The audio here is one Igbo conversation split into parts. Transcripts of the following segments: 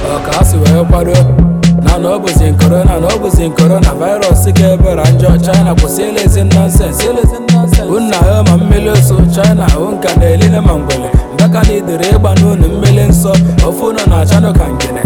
ọka ha si wee kwado na na ọ bụzi korona na ọ bụzi korona virus ka ebere njọ china kwụsị elezi nonsens unna ha ma mmiri oso china hụ nka na elile ma ngwele mbaka na idere ịgba n'unu mmiri nsọ ofu ụnọ na achanụ ka ngene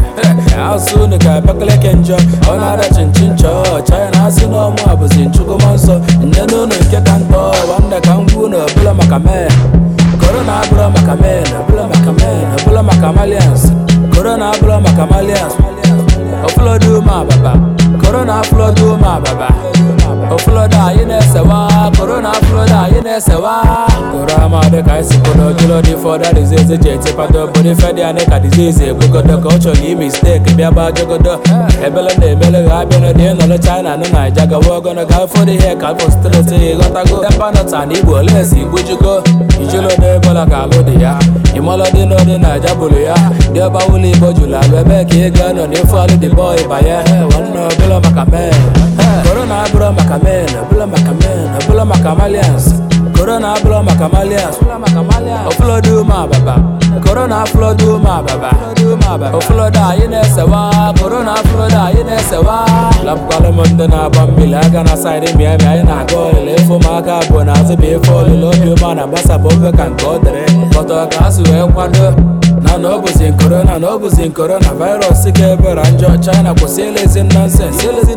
asụ unu ka abakaleke njọ ọ na-ada chinchin chọọ china asị na ọmụ a bụzi nchukuma nsọ nne n'ụlọ nke ka ntọ wanda ka ngwu na ọbụla maka mee korona abụrụ maka men ọbụla maka men ọbụla maka malians korona abụrụ maka malians ọfụlọdụ ume ababa korona afụlọdụ ume ababa ọfụlọdụ anyị na-esewa korona afụlọdụ anyị na-esewa koro amadị ka anyị si kwudo dịlọ dị fọda dizizi ji etipado obodo ife dị anyị ka dizizi egbugodo ka ọ chọrọ ime steeki bịa gbaa jogodo ebele na-emele ha abịa n'ụdị ịnọrọ china nụ naija gawa ogono ga afọ dị ihe ka afọ streti ịghọtago tempanọta na igbo olesi igbujugo ijilode ebola ka alụ dị ya ịmalọdị n'ụdị naija bụrụ ya dị ọba ụlọ igbo jụrụ alụ ebe ka ị ga-anọ n'ifu alụ dị bọị banye nwanne ọbụla maka men korona abụrụ maka men ọbụla maka men ọbụla maka malians korona abụrụ maka malians ọfụlọdụ ume ababa korona afụlọdụ ume ababa ọfụlọdụ anyị na-esewa korona afụlọdụ anyị na-esewa lapụkwalụ m ndị na-agba mmiri aga na saịdị miami anyị na-aga ọlịla efu m aka abụọ na azụ bụ efe ọlịla obi ụma na-agbasapụ ofe ka nke ọ dịrị pọtọ ka ha si wee kwado na na ọ bụzi korona na ọ bụzi korona virus ka ebere njọ china kwụsị elezi nonsens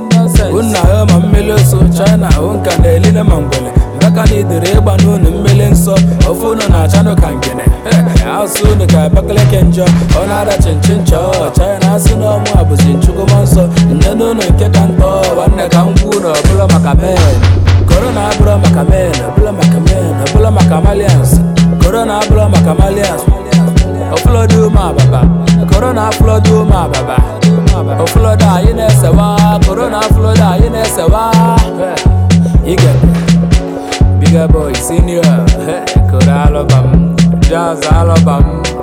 unna ha ma mmiri oso china hụ nka na elile ma ngwele mbaka na idere ịgba n'unu mmiri nsọ ofu ụnọ na achanụ ka ngene asụ unu ka abakaleke njọ ọ na-ada chinchin chọọ china asị na ọmụ a bụzi nchukuma nsọ nne n'ụlọ nke ka ntọ nwanne ka ngwu na ọbụla maka men korona abụrụ maka men ọbụla maka men ọbụla maka malians korona abụrụ maka malians ọfụlọdụ ume ababa korona afụlọdụ ume ababa ọfụlọdụ anyị na-esewa korona afụlọdụ anyị na-esewa ige Bigger boy senior koro alọbam jazz alọbam